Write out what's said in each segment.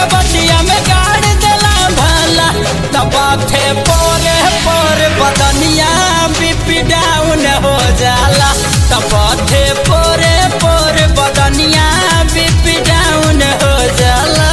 के बटिया में गाड़ देला भला तबाथे पोरे पोरे बदनिया बीपी डाउन हो जाला तबाथे पोरे पोरे बदनिया बीपी डाउन हो जाला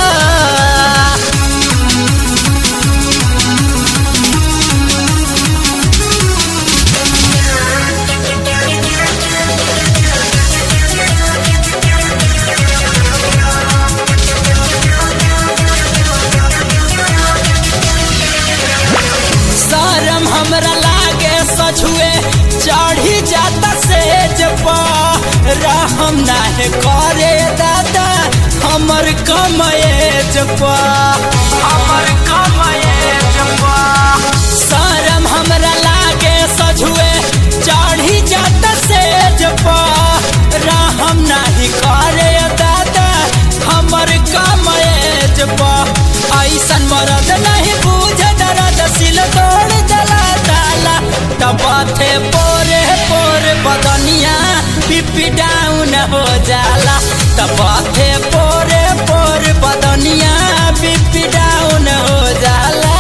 शरम हमरा लागे सझुए चढ़ी जाता सेज पर रहम नाहे करे दादा हमर कमएज पर हमर कमएज पर शरम हमरा लागे सझुए चढ़ी जाता सेज पर रहम नाही करे दादा हमर कमएज पर ऐसन मरद नहीं बूझ दर्द सिल तोड़ जला ताला तबाथे पोरे पोरे बदनिया पिपी डाउन हो जाला तबाथे पोरे पोरे बदनिया पिपी डाउन हो जाला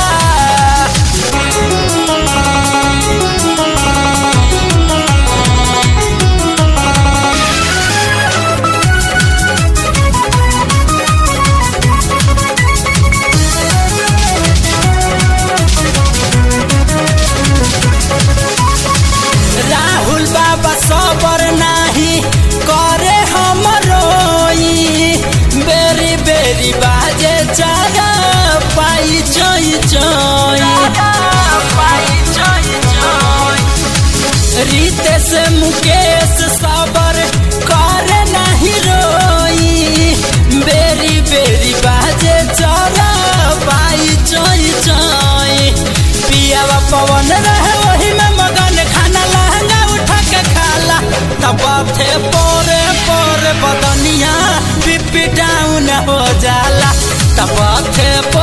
राहुल बाबा सबर नाही करे हम रोई बेरी बेरी बाजे चारा पाई चोई चोई रितेश मुकेश सबर करे नाही रोई बेरी बेरी बाजे चारा पाई चोई चोई पियावा पवन रहे वही में मगन खाना लहंगा उठा के खाला तब थे पोरे पोरे बदनिया पिपी डाउन हो जाला तब थे